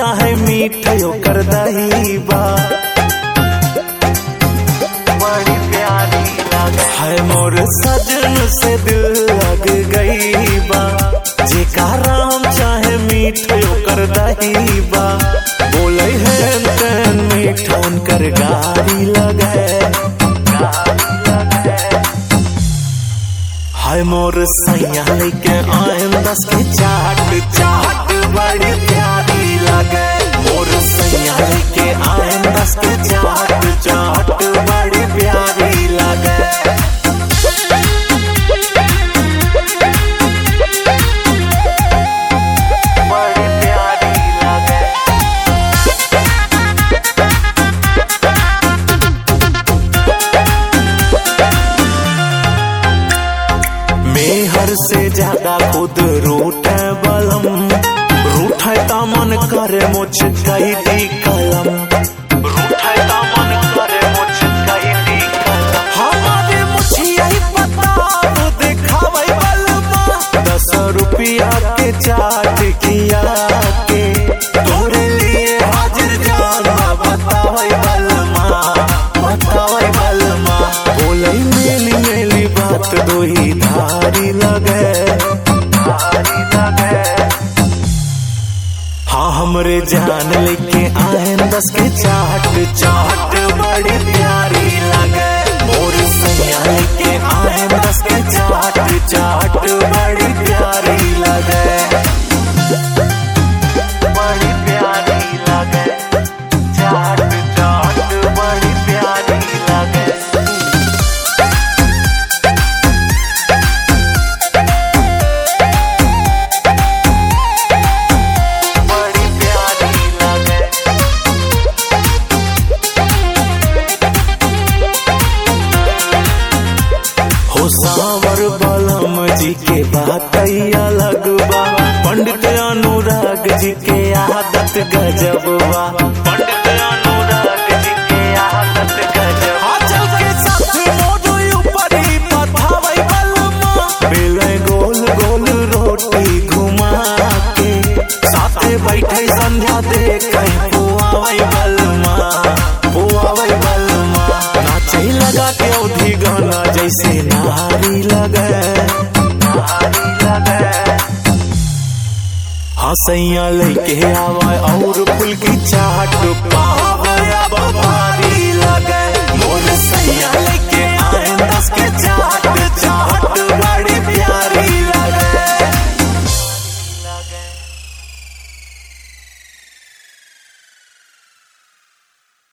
चाहे मीठ ओकर दही बा बड़ी प्यारी लगे है मोर सजन से दिल लग गई बा जेका राम चाहे मीठ ओकर दही बा बोले है तेन मीठ उनकर गाड़ी लगे गाड़ी लगे हाय मोर सैया लेके आयम दस के चाट चाट बड़ी प्यारी लगे मोर सैया लेके आयम दस के चाट चाट बड़ी प्यारी लगे बड़ी प्यारी लगे मेहर से ज्यादा खुद रूठे बलम रूठे ता मन करे मुझ कई दी कलम रूठे ता मन करे मुझ कई दी कलम हमारे मुझिया ही पता वो दिखावे बलमा दस रुपया के चाट किया के तोरे लिए हाजिर जाना बतावे बलमा बतावे बलमा बोले मेली मेली बात दो ही धारी लगे धारी लगे हाँ हमरे जान लेके आए दस के चाट चाट बड़ी प्यारी लगे मोर सैया लेके आए दस के चाट चाट बड़ी प्यारी लगे बड़ी प्यारी लगे चाट चाट बड़ी प्यारी लगे बड़ी प्यारी लगे हो सावर बलम जी के बात अलग बा पंडित अनुराग जी के आदत गजब बा पंडित अनुराग जी के आदत गजब आचल के साथ मोजो ऊपर ही पथावै बलमा बेले गोल गोल रोटी घुमा के साथे बैठे संध्या देखे पुआवै बलमा पुआवै बलमा नाचे लगा के औधी गाना जैसे नारी लगे नारी लगे हसैया लेके आवा और फुल की चाट